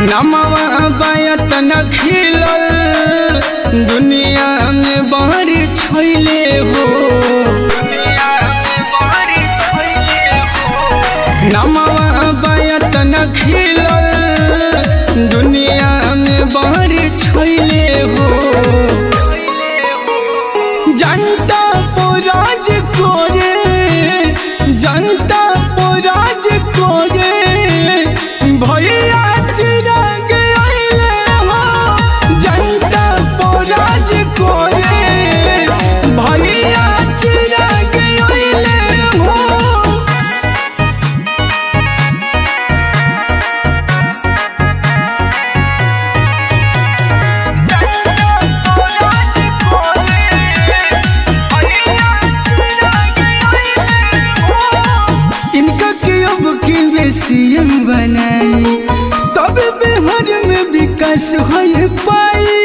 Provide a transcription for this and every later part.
नमवा बायत न खिलल दुनिया में बारी छैले हो नमवा बायत न खिलल दुनिया में बारी छैले हो जनता पोराज कोरे जनता पोराज कोरे भैया चिराग आइले हो जनता पोराज कोरे भैया चिराग आइले हो इनका के अब की बेसीएम बनाई तब बिहार में विकास हो पाई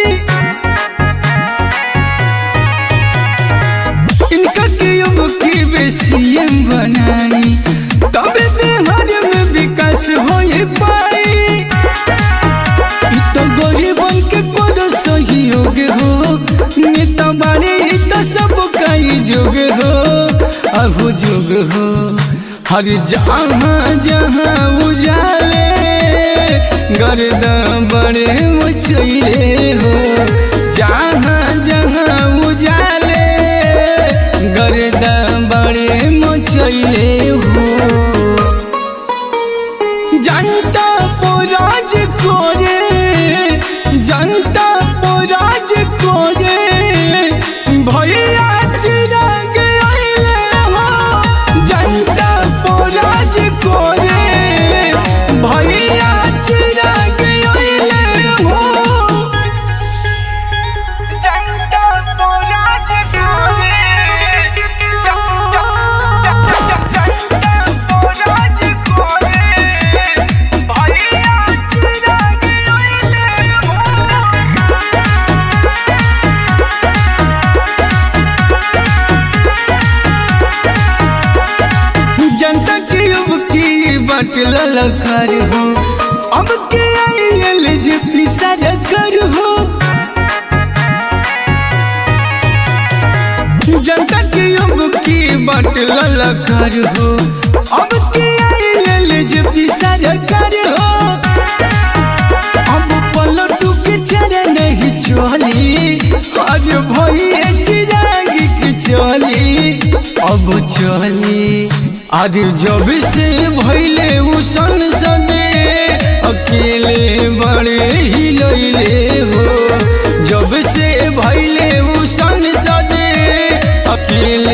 इनका के अब की बेसीएम बनाई तब बिहार में विकास हो पाई इ तो गरीबन के बड़ सहयोग हो नेता बाड़े इ तो सब कई जोग हो अहु जोग हो हर जहाँ जहाँ उजाले गर्द बड़े मचैले हो जहाँ जहाँ उजाले गर्द बड़े मचैले हो जनता पोराज कोरे जनता पोराज कोरे भैया चिराग आइले हो जनता पोराज कोरे भैया चिराग आइले हो जनता पोराज कोरे जनता पोराज कोरे भैया चिराग आइले हो जनता की अब की बट ललकार हो अब के आइल जे पिसर कर हो जनता की अब की बट ललकार हो अब के आइल जे पिसर कर हो अब पलटू के चरण नहीं चली आज भैया चिराग की चली अब चली आज जब से भैले उ संसदे अकेले बड़े ही लैले हो जब से भैले उ संसदे अकेले